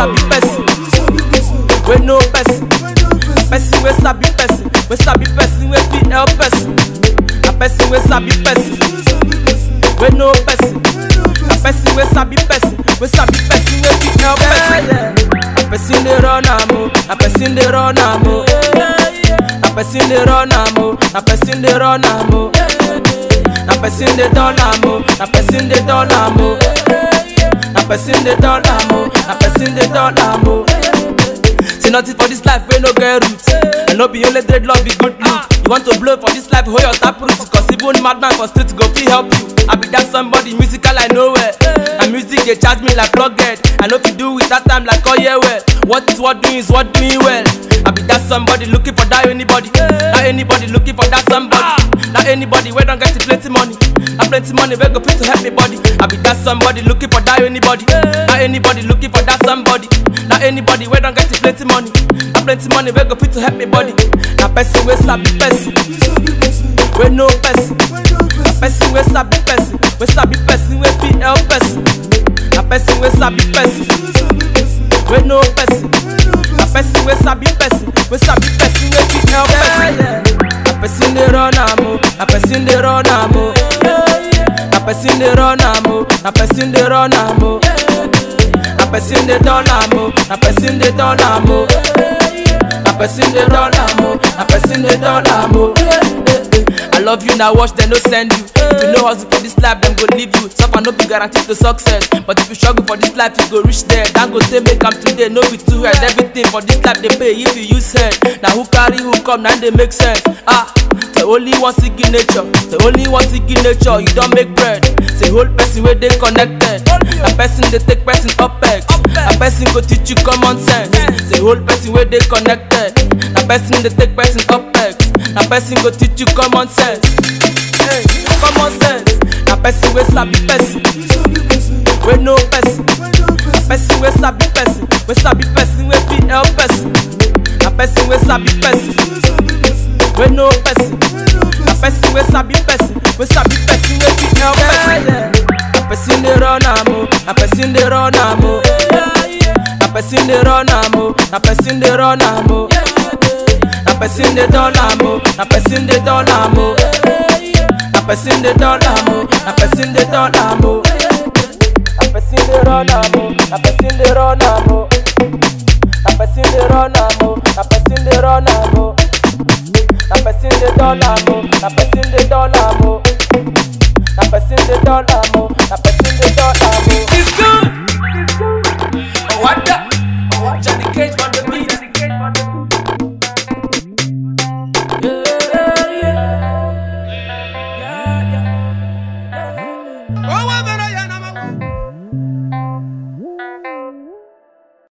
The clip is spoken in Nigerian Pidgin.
sabi person, we know person. Person we sabi person, we sabi person we fit help person. A person we sabi person, we know person. A person we sabi person, we sabi person we fit help person. A person dey run am o, a person dey run am o. A person dey run am o, a person dey run am o. A person dey turn am o, a person dey turn am o. A person dey turn am o, a person dey turn am o. Say nothing for this life wey no get roots. And no be only dreadlock be good look. You want to blow for this life, hold your tap root. Cause even madman for street go fit help you. I be that somebody musical I know well. And music they charge me like plugged. I know if do with that time like oh yeah well. What is what doing is what doing well. I be that somebody looking for that anybody. That anybody looking for that somebody. That anybody where don't get the plenty money. And plenty money where go fit to help me body. I be that somebody looking for that anybody. That anybody looking for that somebody. That anybody where don't get the plenty money. And plenty money where go fit to help me body. That person we sabi person. We know person. A person we sabi person. We sabi person we fit help person. A person we sabi person. We know person. A person we sabi person. We sabi person we fit help person. A person dey run am o. A person dey run am o. A person dey run am o. A person dey run am o. A person dey turn am o. A person dey turn am o. A person dey turn am o. A person dey turn am o. I love you now, watch them no send you. If you no hustle for this life, them go leave you. Suffer no be guaranteed to success. But if you struggle for this life, you go reach there. Then go say make am today, no be too head. Everything for this life they pay if you use head. Now who carry who come, now they make sense. Ah, the only one seeking nature, the only one seeking nature. You don't make bread. Say whole person where they connected. A person they take person upex. A person go teach you common sense. Say whole person where they connected. A person they take person upex. A person go teach you common sense. Hey, common sense. A person we sabi person. We know person. A person we sabi person. We sabi person we fit help person. A person we sabi person. We know person. A person we sabi person. We sabi person we fit help person. A person dey run am o. A person dey run am o. A person dey run am o. A person dey run am o. A person dey turn am o. A person dey turn am o. A person dey turn am o. A person dey turn am o. A person dey run am o. A person dey run am o. A person dey run am o. A person dey run am o. A person dey turn am o. A person dey turn am o. A person dey turn am o. A person